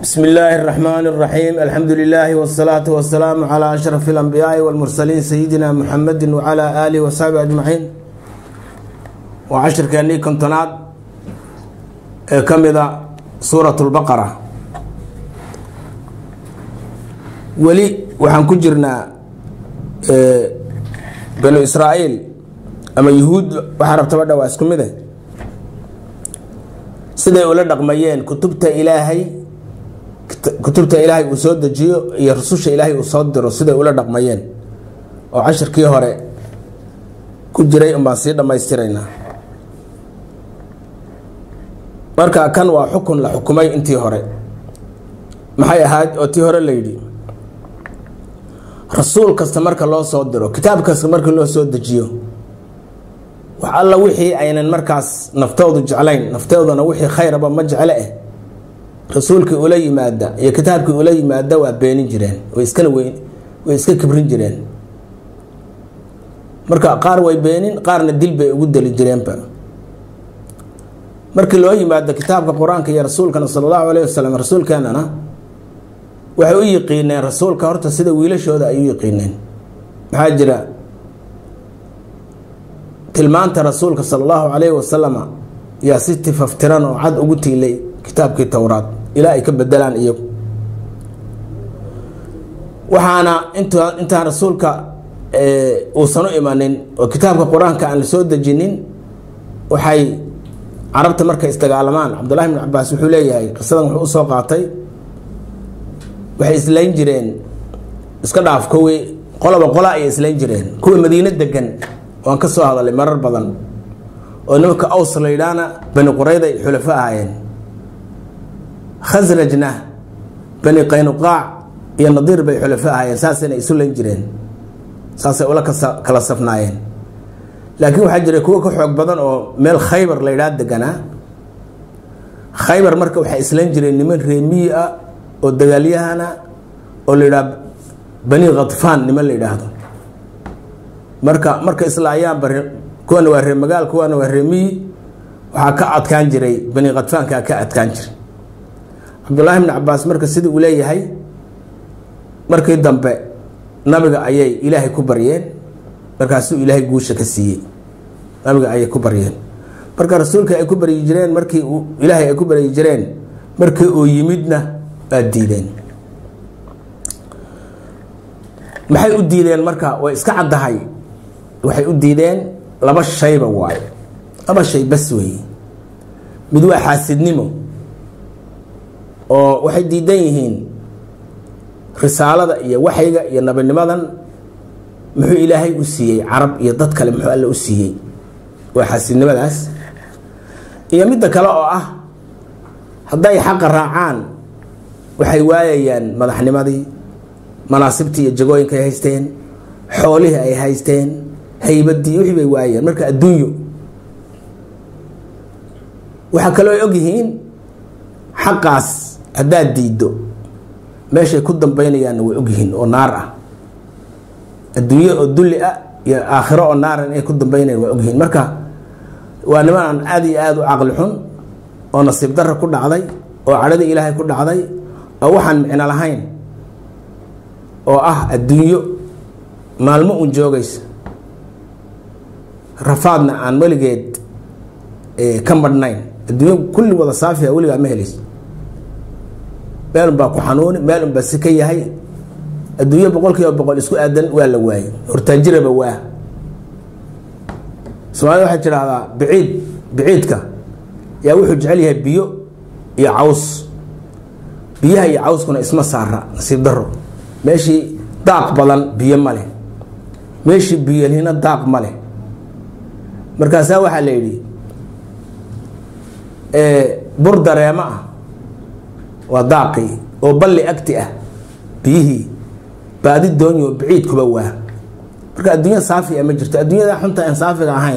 bsmi illaahi اraxmaan اraxiim alxamdu lilaahi wsalaatu wasalaamu calaa ashraf اlambiyaai wاlmursaliin sayidina muxamedi wcala aalihi wasaxbi ajmaciin waa cashirkeennii kontonaad ee ka mida suurat اlbaqara weli waxaan ku jirnaa banu israa'iil ama yuhuud waxaa rabtaba dha waa isku mide siday ula dhaqmayeen kutubta ilaahay kutubta ilaahay uu soo dejiyo iyo rususha ilaahay uu soo diro siday ula dhaqmayeen oo cashirkii hore ku jiray unbaan sii dhammaystiraynaa marka kan waa xukun la xukumay intii hore maxay ahayd oo tii hore la yidhi rasuul kasta marka loo soo diro kitaab kasta marka loo soo dejiyo wax alla wixii aynan markaas naftoodu jeclayn naftooduna wixii khayraba ma jecle eh rasuulkii ula yimaada iyo kitaabkii ula yimaada waa beenin jireen way iskana weyn way iska kibrin jireen marka qaar way beenin qaarna dil bay ugu deli jireenba markii loo yimaado kitaabka qur-aanka iyo rasuulkana sala allahu alayh wasalam rasuulkeenana waxay u yiqiineen rasuulka horta sida wiilashooda ay u yiqiineen maxaa jira tilmaanta rasuulka sala allahu calayhi wasalama yaa si tifaftiran oo cad ugu tiilay kitaabkii towraad ilaa ay ka bedelaan iyagu waxaana int intaan rasuulka uusan u imanin oo kitaabka qur-aanka aan la soo dejinin waxay carabta markay isdagaalamaan cabdullahi bn cabaas wuxuu leeyahay qisadan wuxuu usoo qaatay waxay islayn jireen iska dhaaf kuwii qoloba qola ayay islayn jireen kuwa madiino degan waan ka soo hadalay marar badan oo nimanka aws la yidhaahna bani qurayda ay xulafo ahaayeen khasrajna bani qaynuqaac iyo nadiir bay xulafo ahaayeen saasayna isu layn jireen saasay ula kala safnaayeen laakiin waxaa jira kuwo ka xoog badan oo meel khaybar la yidhaha deganaa khaybar marka waxay islayn jireen niman reemiyi ah oo dagaalyahana oo la yidhaha bani khadfaan niman la yidhaahdo marka marka islaayaanba kuwana waa ree magaal kuwana waa reemiyi waxaa ka adkaan jiray bani khadfaankaa ka adkaan jiray cabdullaahi bni cabaas marka sidii uu leeyahay markii dambe nabiga ayay ilaahay ku baryeen markaasuu ilaahay guusha ka siiyey nabiga ayay ku baryeen marka rasuulka ay ku baryi jireen markii ilaahay ay ku baryi jireen markii uu yimidna waa diideen maxay u diideen marka way iska caddahay waxay u diideen laba shayba waayo laba shay bas weeye mid waa xaasidnimo oo waxay diidan yihiin risaalada iyo waxayga iyo nabinimadan muxuu ilaahay u siiyey carab iyo dad kale muxuu alle u siiyey waa xaasidnimadaas iyo midda kale oo ah hadday xaqa raacaan waxay waayayaan madaxnimadii manaasibtii iyo jagooyinka ay haysteen xoolihii ay haysteen haybadii wixii bay waayeen marka adduunyo waxaa kaloo ay ogyihiin xaqaas haddaad diiddo meeshay ku dambaynayaanna way ogyihiin oo naar ah adduunyo oo dulli ah iyo aakhiro oo naaran inay ku dambaynayan waa ogyihiin marka waa niman aan aada iyo aada u caqli xun oo nasiib darra ku dhacday oo cadhadii ilaahay ku dhacday oo waxaan micno lahayn oo ah adduunyo maalmo un joogaysa rafaadna aan weligeed ka madhnayn adduunyo kulli wada saafiha weligaa ma helayso meel unbaa ku xanuuni meel unbaa si ka yahay adduunyo boqol kiiba boqol isku aadan waa la waayey hortaajiraba waa soomaalida waxay tidhaahdaa biciid biciidka yaa wuxuu jecel yahay biyo iyo caws biyaha iyo cawskuna isma saara nasiib daro meeshii daaq badan biyo ma leh meeshii biyolhina daaq ma leh markaasaa waxaa la yidhi bur dareemo ah waa daaqii oo balli agti ah biyihii baadi doonyo biciidkuba waa marka adduunya saafi a ma jirto adduunyada xunta aan saafiga ahayn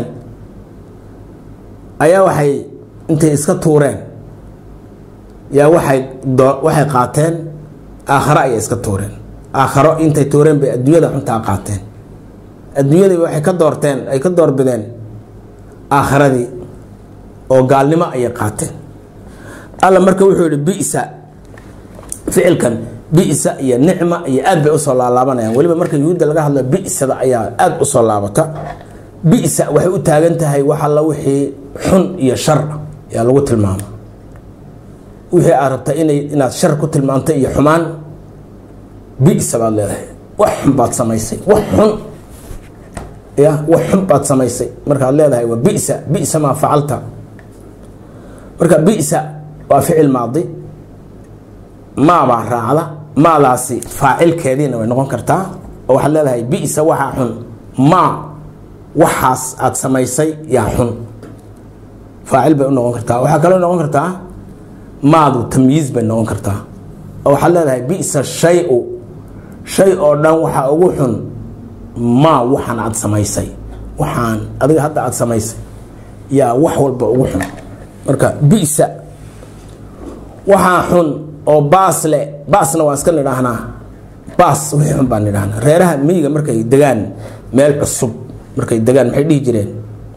ayaa waxay intay iska tuureen yaa waxay waxay qaateen aakharo ayay iska tuureen aakharo intay tuureen bay adduunyada xuntaa qaateen adduunyadii waxay ka doorteen ay ka doorbideen aakharadii oo gaalnimo ayay qaateen alla marka wuxuu yihi bisa ficilkan bisa iyo nicma iyo aad bay usoo laalaabanayaan weliba marka yuhuudda laga hadlo bisada ayaa aada usoo laabata bisa waxay u taagan tahay wax alla wixii xun iyo shar yaa lagu tilmaama wixii aad rabta inay inaad shar ku tilmaamto iyo xumaan bisa baad leedahay wax xun baad samaysay wax xun ya wax xun baad samaysay markaad leedahay waa bisa bisa maa facalta marka bisa waa ficil maadi maabaa raacda maadaasi faacilkeediina way noqon kartaa oo waxaad leedahay bisa waxaa xun maa waxaas aad samaysay yaa xun faacil bay u noqon kartaa waxaa kaloo noqon kartaa maadu tamyiiz bay noqon kartaa oo waxaad leedahay bisa shay-u shay oo dhan waxaa ugu xun maa waxaan aad samaysay waxaan adiga hadda aad samaysay yaa wax walba ugu xun marka bisa waxaa xun oo baas le baasna waan iska nidhaahnaa baas wixii xun baan nidhahnaa reeraha miyiga markay degaan meel cusub markay degaan maxay dhihi jireen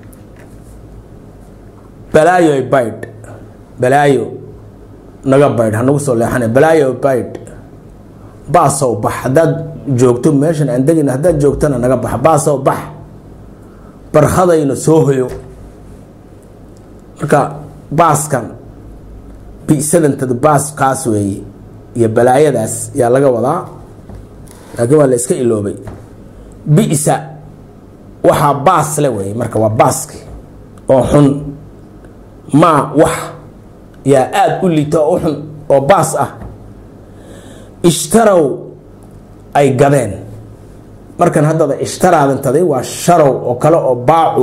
balaayo baydh balaayo naga baydh hanagu soo leexana balaayo baydh baasow bax haddaad joogto meeshan aan degin haddaad joogtana naga bax baasow bax barkhadayna soo hoyo marka baaskan bisadantada baaskaas weeye iyo balaayadaas yaa laga wadaa laakiin waa la iska iloobay bisa waxaa baas le weeye marka waa baaski oo xun maa wax yaa aada u liita oo u xun oo baas ah ishtarow ay gadeen markan haddada ishtaraadantaday waa sharow oo kale oo baacu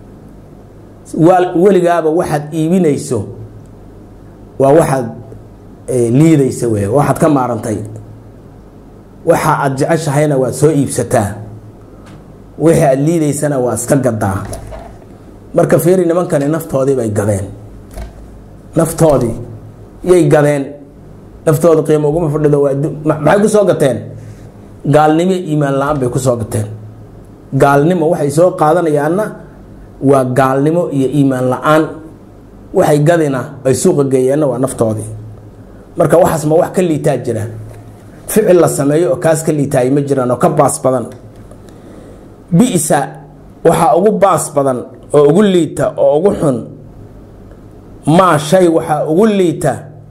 weligaaba waxaad iibinayso waa waxaad liidaysa wey waxaad ka maarantay waxa aad jeceshahayna waad soo iibsataa wixii aad liidaysana waa iska gadaa marka feeri nimankani naftoodii bay gadeen naftoodii yay gadeen naftooda qiimo uguma fadhido waa maxay ku soo gateen gaalnimo iimaan la-aan bay ku soo gateen gaalnimo waxay soo qaadanayaanna waa gaalnimo iyo iimaan la-aan waxay gadina ay suuqa geeyeenna waa naftoodii marka waxaas ma wax ka liitaa jira ficil la sameeyo oo kaas ka liitaay ma jiraan oo ka baas badan bisa waxaa ugu baas badan oo ugu liita oo ugu xun maa shay waxaa ugu liita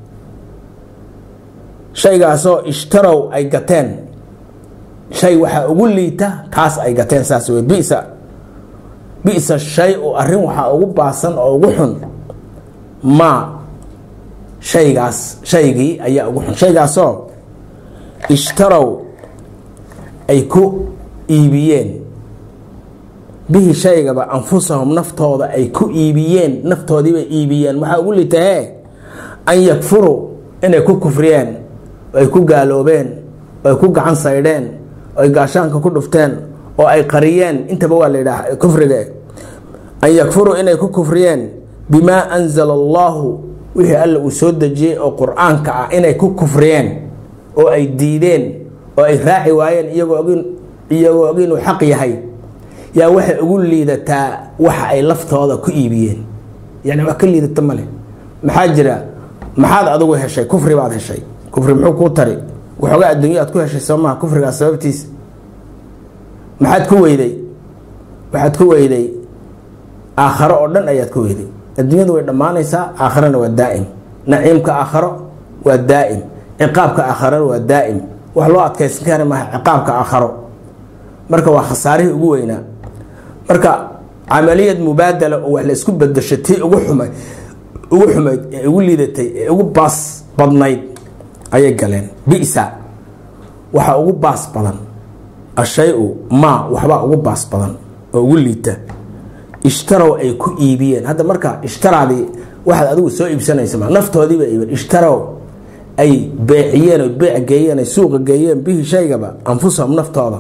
shaygaasoo ishtarow ay gateen shay waxaa ugu liita taas ay gateen saas wey bisa bisa shay u arrin waxaa ugu baasan oo ugu xun maa shaygaas shaygii ayaa ugu xun shaygaasoo ishtarow ay ku iibiyeen bihi shaygaba anfusahum naftooda ay ku iibiyeen naftoodiibay iibiyeen waxaa ugu litahee an yakfuruu inay ku kufriyeen ay ku gaaloobeen ay ku gacan saydheen ay gaashaanka ku dhufteen oo ay qariyeen intaba waa la yidhaah kufriga an yakfuruu inay ku kufriyeen bimaa anzala allaahu wixii alla uu soo dejiyey oo qur-aanka ah inay ku kufriyeen oo ay diideen oo ay raaci waayeen iyagoo ogin iyagoo og inuu xaq yahay yaa waxay ugu liidataa waxa ay laftooda ku iibiyeen yani wax ka liidata male maxaa jira maxaad adigu heshay kufri baad heshay kufri muxuu kuu tari waxoogaa adduunya aad ku heshay soo maha kufrigaas sababtiisa maxaad ku weyday waxaad ku weyday aakharo oo dhan ayaad ku weyday adduunyadu way dhammaanaysaa aakharana waa daa'im naciimka aakharo waa daa'im ciqaabka aakharana waa daa'im wax loo adkaysan kara maaha ciqaabka aakharo marka waa khasaarihii ugu weynaa marka camaliyad mubaadala oo wax la isku bedashay tii ugu xumay ugu xumayd ee ugu liidatay ee ugu baas badnayd ayay galeen bisa waxaa ugu baas badan ashay-u maa waxbaa ugu baas badan oo ugu liita ishtarow ay ku iibiyeen hadda marka ishtaraadii waxaad adigu soo iibsanaysa ma naftoodiiba iibeen ishtarow ay beeciyeen oo beec geeyeen ay suuqa geeyeen bihi shaygaba anfusahum naftooda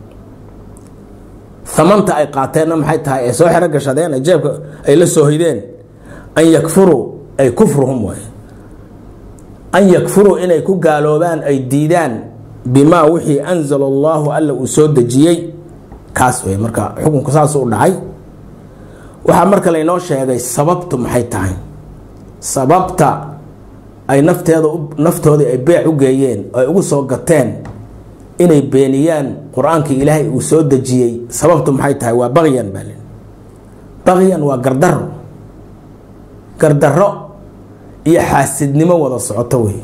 amanta ay qaateenna maxay tahay ay soo xero gashadeen ay jeebka ay la soo hoydeen an yakfuruu ay kufruhum waay an yakfuruu inay ku gaaloobaan ay diidaan bimaa wixii anzala allaahu alla uu soo dejiyey kaas wey marka xukunku saasuu u dhacay waxaa marka laynoo sheegay sababtu maxay tahay sababta ay nafteeda naftoodii ay beec u geeyeen ay ugu soo gateen inay beeniyaan qur-aankii ilaahay uu soo dejiyey sababtu maxay tahay waa baqyan baa lii baqyan waa gardaro gardaro iyo xaasidnimo wada socoto wey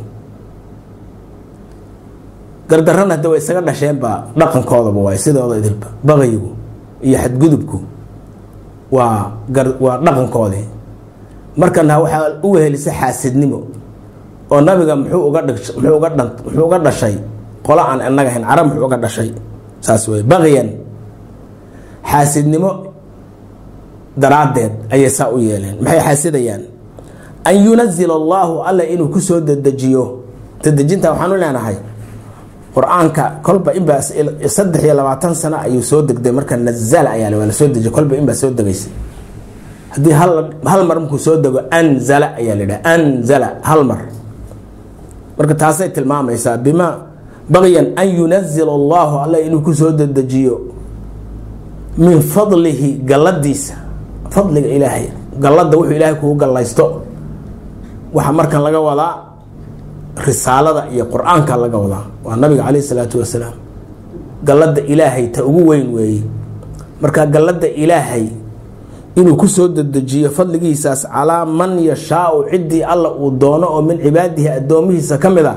gardarana hadda way isaga dhasheenba dhaqankoodaba waay sidooda idilba baqyigu iyo xadgudubku waa waa dhaqankoodii markana waxaa u wehelisa xaasidnimo oo nabiga muxuu uga muxuu uga dhan muxuu uga dhashay qolo aan inaga ahayn carab muxuu uga dhashay saas wey baqyan xaasidnimo daraaddeed ayay saa u yeeleen maxay xaasidayaan an yunazila allaahu alla inuu kusoo dedejiyo dedejinta waxaanu leenahay qur-aanka kolba inbaa saddex iyo labaatan sano ayuu soo degday marka nazala ayaa waa lasoo dejiy kolba inbaa soo degaysa haddii hal mar markuu soo dego anzala ayaa la yidhaha anzala hal mar marka taasay tilmaamaysaa bima baqyan an yunazila allahu alla inuu kusoo dedejiyo min fadlihi galladiisa fadliga ilaahay galladda wuxuu ilaahay kugu gallaysto waxaa markan laga wadaa risaalada iyo qur-aanka laga wadaa waa nabiga caleyh isalaatu wasalaam galladda ilaahay ta ugu weyn weeye marka galladda ilaahay inuu kusoo dedejiyo fadligiisaas calaa man yashaau ciddii alla uu doono oo min cibaadihi addoomihiisa ka mid a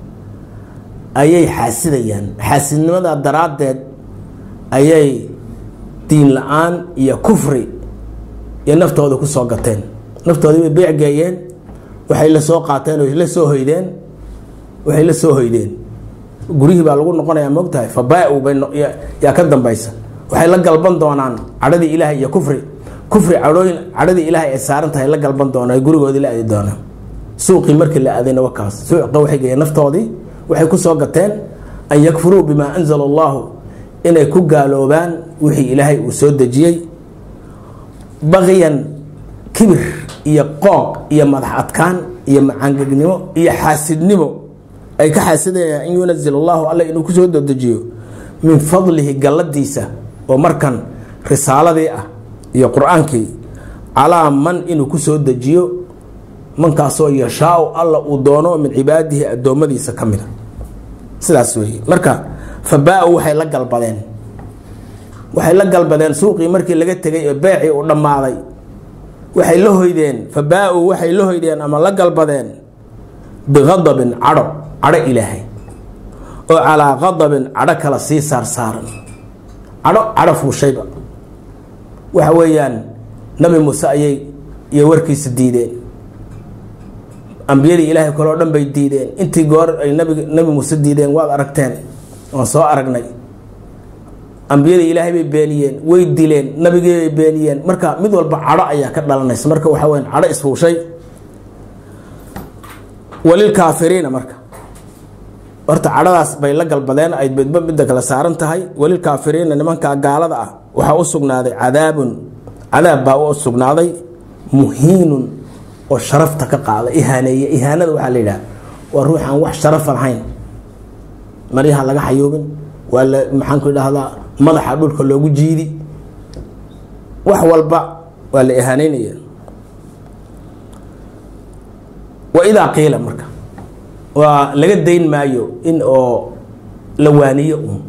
ayay xaasidayaan xaasidnimada daraaddeed ayay diin la-aan iyo kufri iyo naftooda kusoo gateen naftoodii bay beec geeyeen waxay la soo qaateen oo la soo hoydeen waxay la soo hoydeen guryihii baa lagu noqonayaa moogtahay fabaa-u bay yaa ka dambaysa waxay la galban doonaan cadhadii ilaahay iyo kufri kufri cadhooyin cadhadii ilaahay ay saaran tahay la galban doonaan gurigoodii la aadi doonaan suuqii markii la aadayna wakaas suuqa waxay geeyeen naftoodii waxay kusoo gateen an yakfuruu bimaa anzala allahu inay ku gaaloobaan wixii ilaahay uu soo dejiyey baqyan kibir iyo qooq iyo madax adkaan iyo macangegnimo iyo xaasidnimo ay ka xaasidayaan in yunazil allahu alla inuu kusoo dedejiyo min fadlihi galladiisa oo markan risaaladii ah iyo qur-aankii calaa man inuu kusoo dejiyo mankaasoo yashaau alla uu doono min cibaadihi addoommadiisa ka mida sidaas weeye marka fabaa-u waxay la galbadeen waxay la galbadeen suuqii markii laga tegay ee beecii uu dhammaaday waxay la hoydeen fabaa-u waxay la hoydeen ama la galbadeen biqadabin cadho cadho ilaahay oo calaa qadabin cadho kala sii saarsaaran cadho cadho fuushayba waxa weeyaan nabi muuse ayay iyo warkiisa diideen ambiyadii ilaahay kaleo dhan bay diideen intii goor ay nabig nabi muuse diideen waad aragteen waan soo aragnay ambiyadii ilaahay bay beeniyeen way dileen nabigii bay beeniyeen marka mid walba cadho ayaa ka dhalanaysa marka waxa weya cadho isfuushay walilkaafiriina marka horta cadhadaas bay la galbadeen ay midba midda kale saaran tahay walilkaafiriina nimankaa gaalada ah waxaa u sugnaaday cadaabun cadaab baa u sugnaaday muhiinun oo sharafta ka qaada ihaaneeye ihaanada waxaa la yidhaha waa ruux aan wax sharafa lahayn maryaha laga xayuubin waa la maxaanku idhahdaa madaxa dhulka loogu jiidi wax walba waa la ihaaneynaya wa idaa qiila marka waa laga dayn maayo in oo la waaniyo un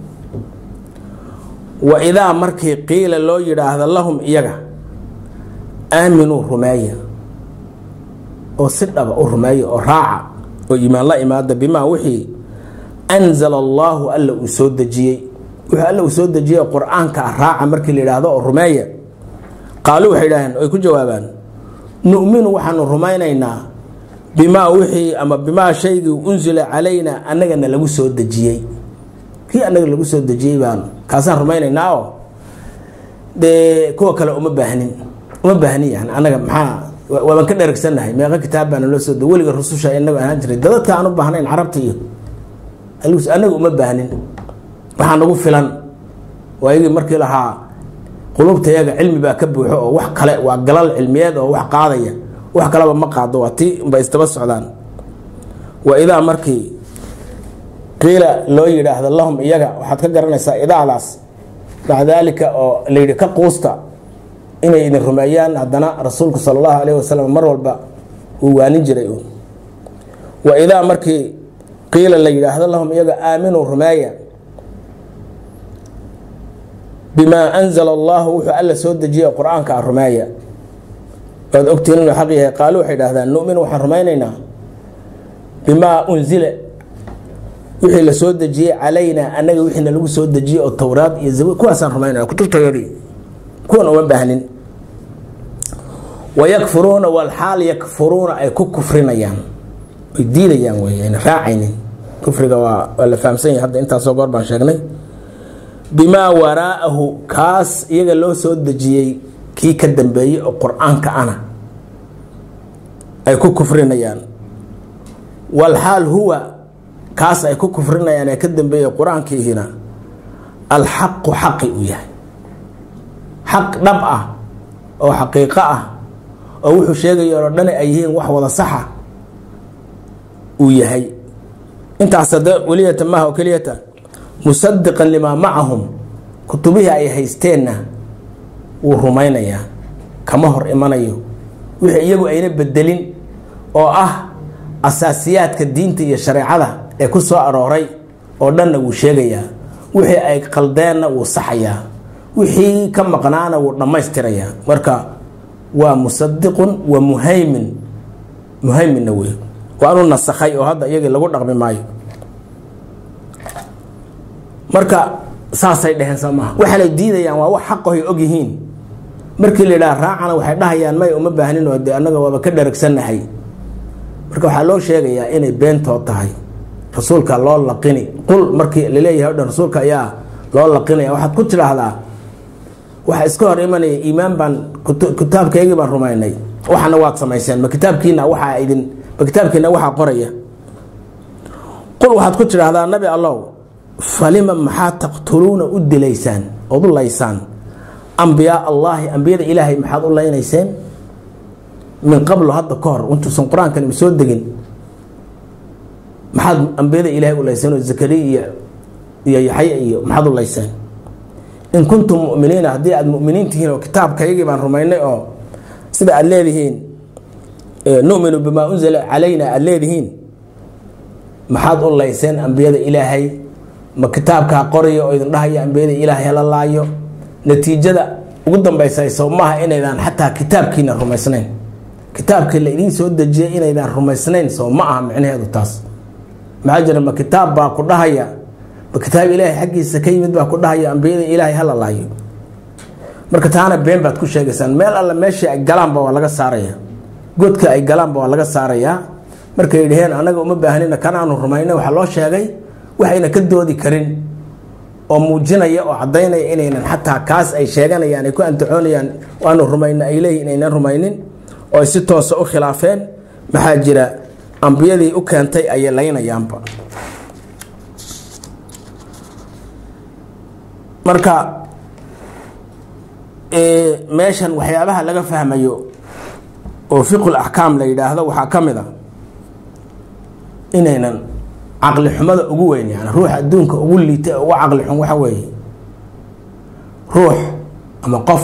wa idaa markii qiila loo yidhaahdo lahum iyaga aaminuu rumeeya oo si dhaba u rumeeya oo raaca oo iimaan la imaada bimaa wixii anzala allaahu alla uu soo dejiyey wuxuu alla uu soo dejiyey qur-aanka ah raaca markii la yidhaahdo oo rumeeya qaalu waxay idhaaheen ay ku jawaabaan nu'minu waxaanu rumaynaynaa bimaa wixii ama bimaa shaygii unsila calayna annagana lagu soo dejiyey kii annaga lagu soo dejiyey baan kaasaan rumaynaynaa oo dee kuwa kale uma baahnin uma baahnin yani annaga maxaa waabaan ka dheragsannahay meeqa kitaab baana loo soo de weliga rususha inagu ahaan jiray dadadka aan u baahnayn carabta iyo annaga uma baahnin waxaa nagu filan waayagii markii lahaa qulubtayaga cilmi baa ka buuxo oo wax kale waa galal cilmiyeed oo wax qaadaya wax kaleba ma qaado waa tii ba isdaba socdaan wa idaa markii qiila loo yidhaahdo lahum iyaga waxaad ka garanaysaa idaadaas maca daalika oo layidhi ka quusta inay idin rumeeyaan haddana rasuulku sala allahu alayh wasalam mar walba uu waanin jiray wa idaa markii qiila la yidhaahdo lahum iyaga aaminuu rumeeya bimaa anzala allahu wuxuu alla soo dejiyay qur-aanka a rumeeya waad ogtiin inuu xaq yahay qaalu waxay idhahdaan nu'min waxaan rumaynaynaa bimaa unzila wixii la soo dejiyey calaynaa annaga wixiina lagu soo dejiyey oo towraad iyo zabuur kuwaasaan rumaynaya kutubtayadii kuwan uma baahnin wayakfuruuna walxaal yakfuruuna ay ku kufrinayaan ay diidayaan wey ayna raacaynin kufriga waa waa la fahamsan yahay hadda intaasoo goor baan sheegnay bimaa waraa'ahu kaas iyaga loo soo dejiyey kii ka dambeeyey oo qur-aanka ana ay ku kufrinayaan walxaal huwa kaas ay ku kufrinayaan ee ka dambeeyey qur-aankiihina alxaqu xaqi uu yahay xaq dhab ah oo xaqiiqo ah oo wuxuu sheegayo oo dhan ay yihiin wax wada saxa uu yahay intaas hade weliyata maaha oo keliyata musadiqan limaa macahum kutubihii ay haysteenna wuu rumaynayaa kama hor imanayo wixii iyagu ayna bedelin oo ah asaasiyaadka diinta iyo shareecada ee ku soo arooray oo dhanna wuu sheegayaa wixii ay qaldeenna wuu saxayaa wixii ka maqnaana wuu dhammaystirayaa marka waa musadiqun wa muhaymin muhayminna wey waanu nasakhay oo hadda iyagii lagu dhaqmi maayo marka saasay dheheen soo maaha waxaanay diidayaan waa wax xaqahoy og yihiin markii la yidhaha raacana waxay dhahayaan may uma baahnin oo de annaga waaba ka dharagsannahay marka waxaa loo sheegayaa inay beentood tahay rasuulka loo laqini qul markii laleeyahay o dhan rasuulka ayaa loo laqinaya waxaad ku tidhaahdaa waxa iska hor imanaya iimaan baan kitaabkaygii baan rumaynay waxana waad samayseen ma kitaabkiina waxaa idin ma kitaabkiina waxaa qoraya qul waxaad ku tidhaahdaa nabi allow falima maxaa taqtuluuna u dilaysaan ood u laysaan ambiyaa allaahi ambiyada ilaahay maxaad u laynayseen min qablo hadda ka hor intuusan qur-aankan ima soo degin maxaad ambiyada ilaahay u layseen oo zakariya iyo iyo yaxya iyo maxaad u layseen in kuntum muminiina haddii aada muminiin tihiin oo kitaabkaygii baan rumaynay oo sida aada leedihiin numinu bimaa unzila calayna aada leedihiin maxaad u layseen ambiyada ilaahay ma kitaabkaa qoraya oo idin dhahaya ambiyada ilaahay hala laayo natiijada ugu dambaysayso maaha inaydaan xataa kitaabkiina rumaysnayn kitaabkii la idiin soo dejiyay inaydaan rumaysnayn soo ma aha micnaheedu taas maxaa jira ma kitaab baa ku dhahaya ma kitaab ilaahay xaggiisa ka yimid baa ku dhahaya ambiyada ilaahay hala laayo marka taana been baad ku sheegaysaan meel alle meeshii ay galaanba waa laga saaraya godka ay galaanba waa laga saarayaa markay dhaheen annaga uma baahnina kanaanu rumayna waxaa loo sheegay waxayna ka doodi karin oo muujinaya oo caddaynaya inaynan xataa kaas ay sheeganayaan ay ku antacoonayaan waanu rumayna ay leeyihin inaynan rumaynin oo ay si toosa u khilaafeen maxaa jira ambiyadii u keentay ayay laynayaanba marka meeshan waxyaabaha laga fahmayo oo fiqul axkaam la yidhaahdo waxaa ka mid a inaynan caqli xumada ugu weyn yani ruux adduunka ugu liita ugu caqli xun waxa weeye ruux ama qof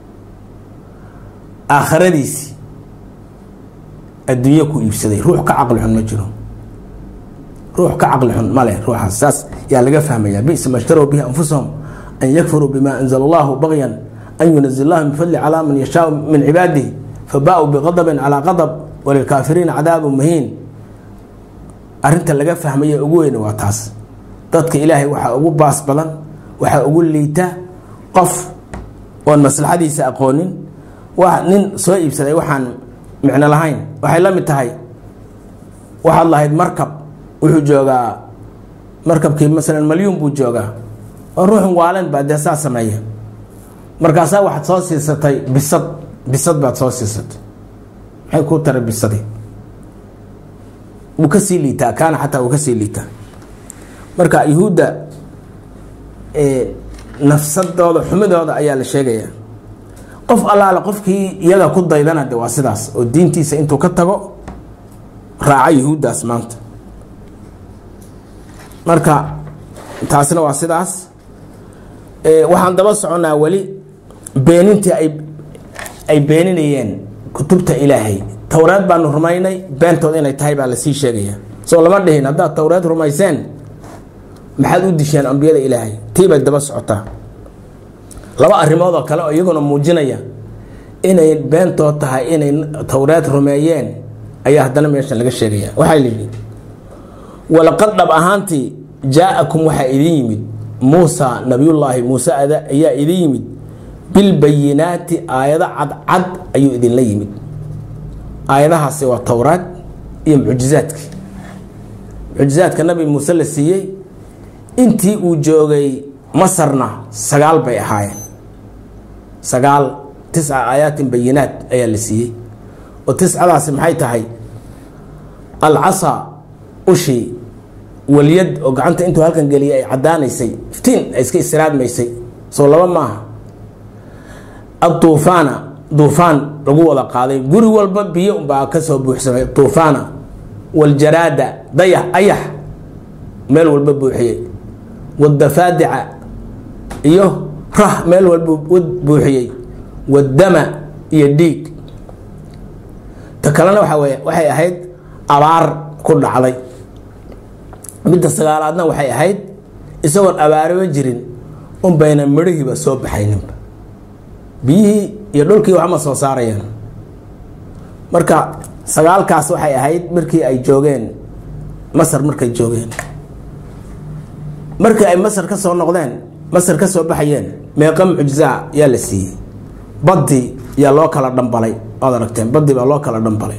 aakhiradiisii adduunyo ku iibsaday ruux ka caqli xun ma jiro ruux ka caqli xun male ruuxaas saas yaa laga fahmaya bisa ma shtarow bihi anfusahum an yakfuruu bima anzala allahu bagyan an yunazil allahu min fadli calaa man yashaau min cibaadihi fabaa-uu biqadabin calaa qadab walilkaafiriina cadaabu muhiin arrinta laga fahmaya ugu weyne waa taas dadka ilaahay waxaa ugu baas badan waxaa ugu liita qof oon maslaxadiisa aqoonin waa nin soo iibsaday waxaan micno lahayn waxay la mid tahay waxaad lahayd markab wuxuu joogaa markabkii masalan malyuun buu joogaa oo ruuxun waalen baa dee saa sameeya markaasaa waxaad soo siisatay bisad bisad baad soo siisatay maxay kuu taray bisadii wuu kasii liitaa kaana xataa wuu kasii liitaa marka yuhuudda nafsadooda xumidooda ayaa la sheegaya qof allaale qofkii iyaga ku daydana de waa sidaas oo diintiisa intuu ka tago raaca yuhuuddaas maanta marka taasina waa sidaas waxaan daba soconnaa weli beenintii ay ay beeninayeen kutubta ilaahay towreed baanu rumaynay beentood inay tahay baa lasii sheegaya soo lama dhihin haddaad towreed rumayseen maxaad u disheen ambiyada ilaahay tii bay daba socotaa laba arrimood oo kale oo iyaguna muujinaya inay beentood tahay inay towreed rumeeyeen ayaa haddana meeshan laga sheegaya waxaa yidhi walaqad dhab ahaantii jaa-akum waxaa idin yimid muusa nabiyullaahi muuse ayaa idin yimid bilbayinaati aayado cadcad ayuu idinla yimid aayadahaasi waa towraad iyo mucjizaadki mucjizaadka nabi muuse la siiyey intii uu joogay masarna sagaal bay ahaayeen sagaal tisca aayaatin bayinaat ayaa la siiyey oo tiscadaasi maxay tahay alcasa ushii walyad oo gacanta intuu halkan geliyay ay caddaanaysay iftiin ay iska istiraadmaysay soo laba maaha aduufaana duufaan lagu wada qaaday guri walba biyo baa kasoo buuxsamay duufaana waljaraada dayax ayax meel walba buuxiyey wadafaadica iyo rah meel walba buuxiyey wadama iyo dhiig ta kalena waxa wey waxay ahayd abaar ku dhacday midda sagaalaadna waxay ahayd isagoon abaariba jirin un bayna midhihiiba soo baxayninba biyihii iyo dhulkii waxma soo saarayaan marka sagaalkaas waxay ahayd markii ay joogeen masar markay joogeen markii ay masar ka soo noqdeen masar ka soo baxayeen meeqa mucjizaa yaa la siiyey baddi yaa loo kala dhambalay waad aragteen baddi baa loo kala dhambalay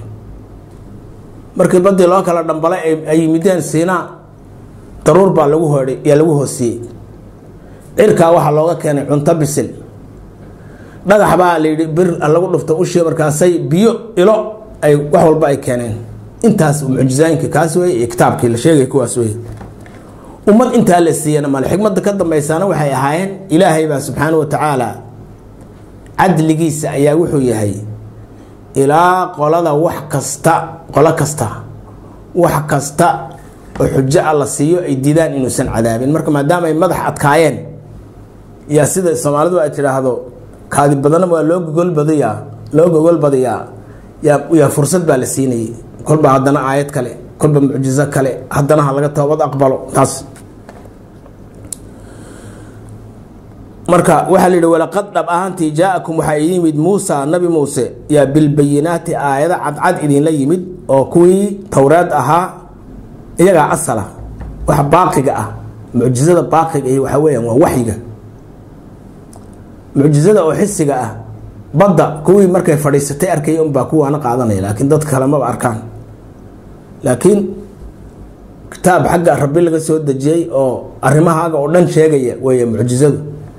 markii baddi loo kala dhambalay ay yimideen siinaa daruur baa lagu hoodhay yaa lagu hoosiyey cirkaa waxaa looga keenay cunto bisil dhagax baa layidhi bir lagu dhufto ushii markaasay biyo ilo ay wax walba ay keeneen intaas mucjizaayinkii kaas wey iyo kitaabkii la sheegay kuwaas wey ummad intaa la siiyana male xikmadda ka dambaysaana waxay ahaayeen ilaahay baa subxaana wa tacaala cadligiisa ayaa wuxuu yahay ilaa qolada wax kasta qolo kasta wax kasta oo xujo a la siiyo ay diidaan inuusan cadaabin marka maadaama ay madax adkaayeen yaa sida soomaalidu ay tidhaahdo kaadi badana waa loo gogol badiyaa loo gogol badiyaa yaa yaa fursad baa la siinayay kolba haddana aayad kale kolba mucjizo kale haddana ha laga toobad aqbalo taas marka waxaa la yidhi walaqad dhab ahaantii jaa-akum waxaa idin yimid muusa nabi muuse yaa bilbayinaati aayado cadcad idinla yimid oo kuwii towreed ahaa iyagaa asala waxa baaqiga ah mucjizada baaqiga iyo waxaa weyaan waa waxyiga mucjizada oo xisiga ah badda kuwii markay fadhiisatay arkaya unbaa kuwaana qaadanaya laakiin dad kale maba arkaan laakiin kitaab xagga rabbi laga soo dejiyey oo arrimahaaga oo dhan sheegaya weeye mucjizadu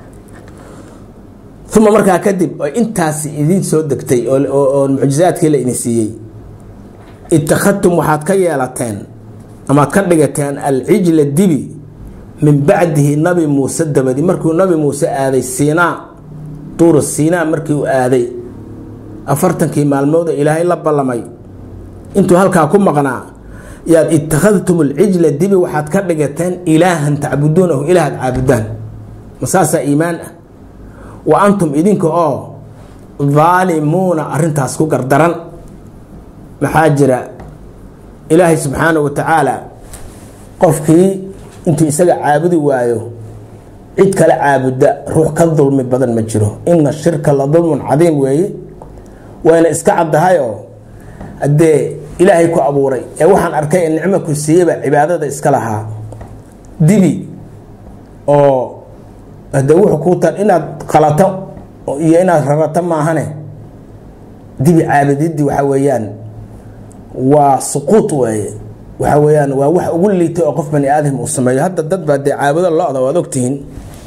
uma markaa kadib oo intaasi idiin soo degtay oo mucjizaadkii la idin siiyey ittakhadtum waxaad ka yeelateen amaad ka dhigateen alcijla dibi min bacdihi nabi muuse dabadi markuu nabi muuse aaday siinaa duuru siinaa markii uu aaday afartankii maalmood oo ilaahay la ballamay intuu halkaa ku maqnaa yaad ittakhadtum alcijla dibi waxaad ka dhigateen ilaahan tacbuduunahu ilaahaad caabudaan masaasaa iimaan ah wa antum idinka oo daalimuuna arintaas ku gardaran maxaa jira ilaahay subxaana wa tacaala qofkii intuu isaga caabudi waayo cid kale caabuda ruux ka dulmi badan ma jiro ina shirka la dulmun cadiim weeye wayna iska caddahayoo haddee ilaahay ku abuuray ee waxaan arkay ee nicmo ku siiyeyba cibaadada iska lahaa dibi oo hadee wuxuu kuu tar inaad qalato iyo inaad rarato maahane dibi caabudidii waxaa weeyaan waa suquud weeye waxaa weeyaan waa wax ugu liitay oo qof bani aadam uu sameeyo hadda dad baa dee caabudo lo-da waad ogtihiin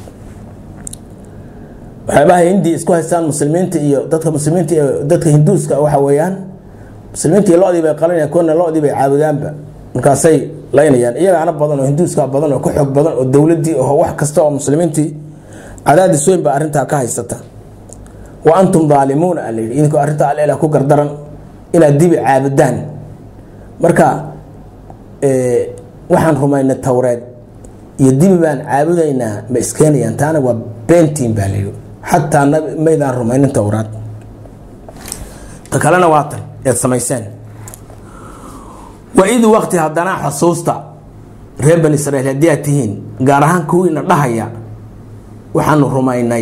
waxyaabaha hindiya isku haystaan muslimiinta iyo dadka muslimiinta iyo dadka hinduuska waxa weeyaan muslimiinta iyo lo-dii bay qalanayaan kuwana lo-dii bay caabudaanba markaasay laynayaan iyagaana badan oo hinduuska badan oo ka xoog badan oo dowladii oo wax kasta oo muslimiintii cadaadis weyn baa arrintaa ka haysata wa antum daalimuuna a layidhi idinkoo arrintaa allela ku gardaran inaad dibi caabudaan marka waxaan rumaynay towreed iyo dibi baan caabudaynaa ma iskeenayaan taana waa beentiin baa layidhi xataa maydaan rumaynin towraad ta kalena waa tan eed samayseen waid waqti haddana xusuusta reer bani israiil haddii aad tihiin gaar ahaan kuwiina dhahaya waxaanu rumaynay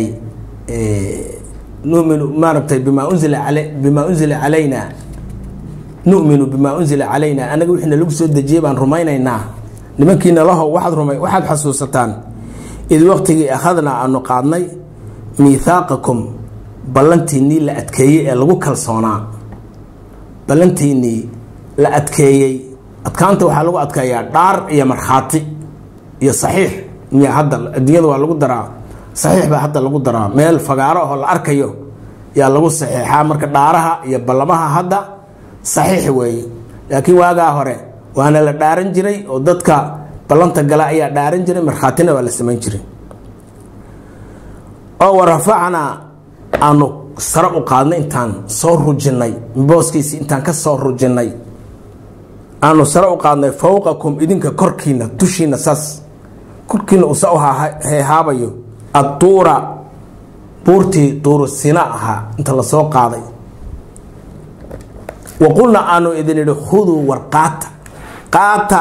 numinu maaragtay bimaa unzila al bimaa unzila calayna numinu bimaa unzila calayna anaga wixina lagu soo dejiyey baan rumaynaynaa nimankiina lahow waxaad rumay waxaad xasuusataan id waqtigii akhadnaa aanu qaadnay miithaaqakum ballantiinnii la adkeeyey ee lagu kalsoonaa ballantiinnii la adkeeyey adkaanta waxaa lagu adkeeyaa dhaar iyo markhaati iyo saxiix miya hadda adduunyada waa lagu daraa saxiix baa hadda lagu daraa meel fagaaro ahoo la arkayo yaa lagu saxiixaa marka dhaaraha iyo ballamaha hadda saxiix weeye laakiin waagaa hore waana la dhaaran jiray oo dadka ballanta gala ayaa dhaaran jiray markhaatina waa la samayn jiray oo warafacnaa aanu sare u qaadnay intaan soo rujinnay booskiisi intaan ka soo rujinnay aanu sare u qaadnay fowqakum idinka korkiina dushiina saas korkiina usa u heehaabayo adduura buurtii duuru sina ahaa inta lasoo qaaday wa qulna aanu idin idhi khuduu war qaata qaata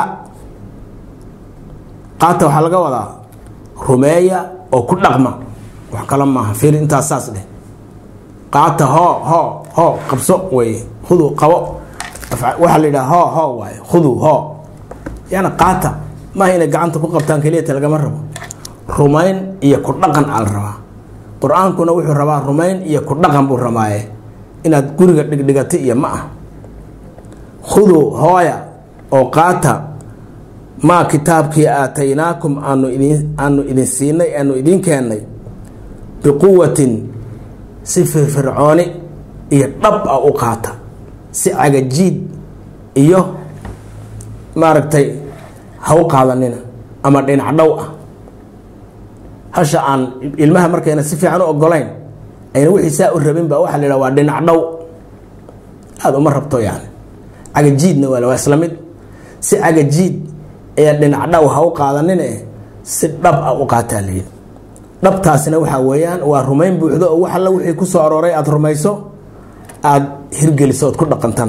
qaata waxaa laga wadaa rumeeya oo ku dhaqma wax kale maaha fiir intaas saas dheh qaata hoo hoo hoo qabso weeye khuduu qabo waxaa la yidhaha hoo hoo waaye khuduu hoo yani qaata maaha inay gacanta ku qabtaan keliyata lagama rabo rumayn iyo ku dhaqan aa la rabaa qur-aankuna wuxuu rabaa rumayn iyo ku dhaqan buu rabaaye inaad guriga dhigdhigatay iyo ma ah khuduu hooya oo qaata maa kitaabkii aataynaakum aanu idin aanu idin siinay aanu idiin keennay biquwatin si firfircooni iyo dhab ah u qaata si cagajiid iyo maaragtay ha u qaadanina ama dhinac dhow ah hasha aan ilmaha markayna si fiican u ogolayn ayna wixii saa u rabin ba waxaa la yidhaha waa dhinac dhow aada uma rabto yani cagajiidna waa waa isla mid si cagajiid ee dhinac dhow ha u qaadanine si dhab ah u qaataa layidhi dhabtaasina waxaa weeyaan waa rumayn buuxdo oo wax alla wixii ku soo arooray aada rumayso aada hirgeliso ood ku dhaqantana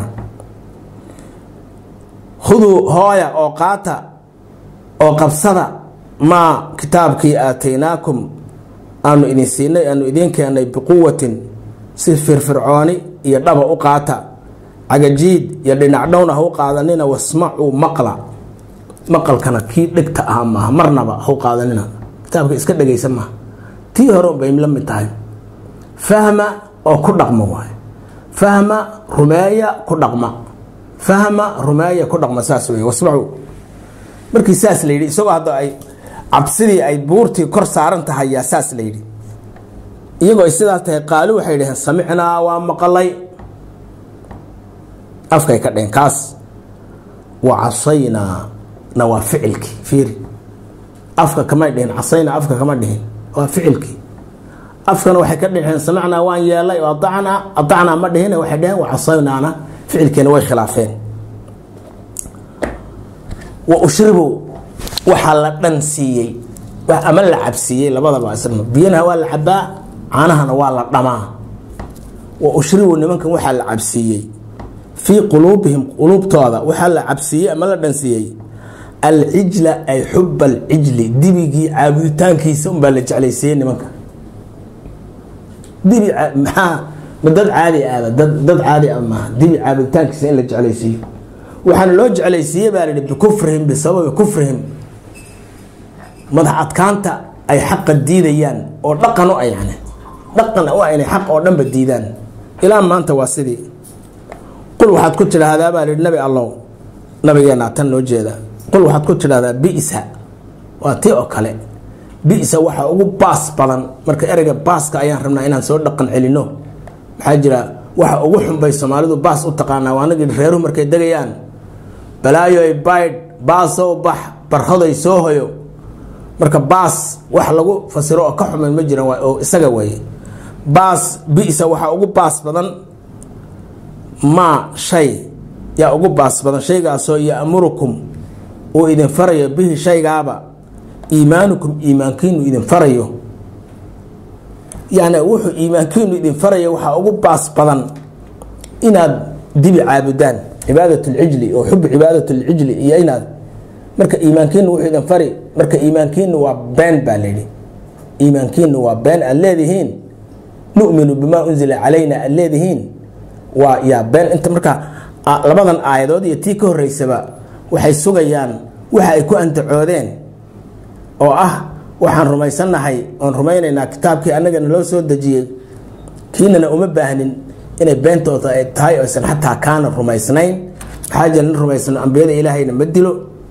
khuduu hooya oo qaata oo qabsada maa kitaabkii aataynaakum aanu idin siinay aanu idiin keennay biquwatin si firfircooni iyo dhaba u qaata cagajiid iyo dhinacdhowna ha u qaadanina wasmacuu maqla maqalkana kii dhegta ahaa maaha marnaba ha u qaadanina kitaabka iska dhegaysa maaha tii hore bay la mid tahay fahma oo ku dhaqma waay fahma rumeeya ku dhaqma fahma rumeeya ku dhaqma saas wey wasmacuu markii saas la yidhi isagoo hadda ay cabsidii ay buurtii kor saaran tahay yaa saas la yidhi iyagoo ay sidaas tahay qaali waxay dhaheen samicnaa waa maqalay afkay ka dheheen kaas wa casaynaa na waa ficilkii fiiri afka kamay dhihin casaynaa afka kama dhihin waa ficilkii afkana waxay ka dheheen samicnaa waan yeelay oo aacnaa aacnaa ma dhihin waxay dheheen wa casaynaana ficilkiina way khilaafeen wa ushribu waxaa la dhan siiyey ama la cabsiiyey labadaba isna biyanaha waa la cabaa caanahana waa la dhamaa wa ushribu nimankan waxaa la cabsiiyey fii quluubihim quluubtooda waxaa la cabsiiyey ama la dhansiiyey alcijla ay xub alcijli dibigii caabuditaankiisa unbaa la jeclaysiiyey nimanka dibi maxaa ma dad caadi ahba dad dad caadi ah maaha dibi caabuditaankiisa in la jeclaysiiyo waxaana loo jeclaysiiyey baa layihi bikufrihim bisababi kufrihim madax adkaanta ay xaqa diidayaan oo dhaqan u ah yani dhaqan u ah inay xaq oo dhanba diidaan ilaa maanta waa sidii qul waxaad ku tidhaahdaa baa lihi nabi allow nabigeenaa tan loo jeeda qul waxaad ku tidhahdaa bisa waa tii oo kale bisa waxaa ugu baas badan marka ereyga baaska ayaan rabnaa inaan soo dhaqan celino maxaa jira waxa ugu xunbay soomaalidu baas u taqaanaa waanagii reeruhu markay degayaan balaayoy baydh baasow bax barhoday soo hoyo marka baas wax lagu fasiro oo ka xuman ma jiran oo isaga waye baas bisa waxaa ugu baas badan maa shay yaa ugu baas badan shaygaasoo yamurukum uu idin farayo bihi shaygaaba iimaanukum iimaankiinu idin farayo yani wuxuu iimaankiinu idin farayo waxaa ugu baas badan inaad dibi caabudaan cibaadat lcijli oo xub cibaadat lcijli iyo inaad marka iimaankiinu wuxuu idin fari marka iimaankiinu waa been baa layidhi iimaankiinu waa been aad leedihiin numinu bimaa unzila calayna aad leedihiin waa yaa been inta marka labadan aayadood iyo tii ka horeysaba waxay sugayaan waxa ay ku antacoodeen oo ah waxaan rumaysannahay oon rumaynaynaa kitaabkii annagana loo soo dejiyey kiinana uma baahnin inay beentooda ay tahay oysan xataa kaana rumaysnayn maxaa jira nin rumaysno ambiyada ilaahayna ma dilo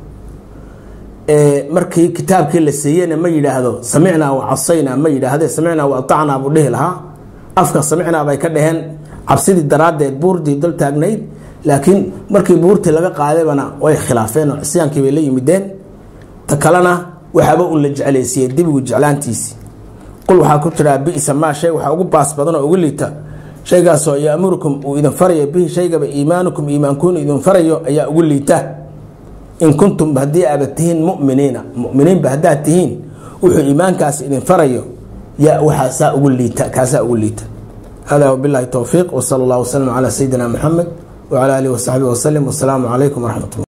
markii kitaabkii la siiyeyna ma yidhaahdo samicnaa wa casaynaa ma yidhaahde samicnaa wa atacnaa buu dhihi lahaa afka samicnaa bay ka dhaheen cabsidii daraaddeed buurdii dul taagnayd laakiin markii buurtii laga qaadaybana way khilaafeen oo cisyaankii bay la yimideen ta kalena waxaaba uu la jeclaysiiyey dibigu jeclaantiisii qul waxaa ku jiraa bisa maa shay waxaa ugu baas badan oo ugu liita shaygaasoo yaamurukum uu idin farayo bihi shaygaba iimaanukum iimaankuunu idin farayo ayaa ugu liita in kuntum haddii aaba tihiin muminiina muminiinba haddaad tihiin wuxuu iimaankaas idin farayo yaa waxaasaa ugu liita kaasaa ugu liita hada wabillahi towfiiq wsala allah wasalam calaa sayidina muxamed wcala alihi wasaxbihi wasalim wasalaamu calaykum waraxmat ullah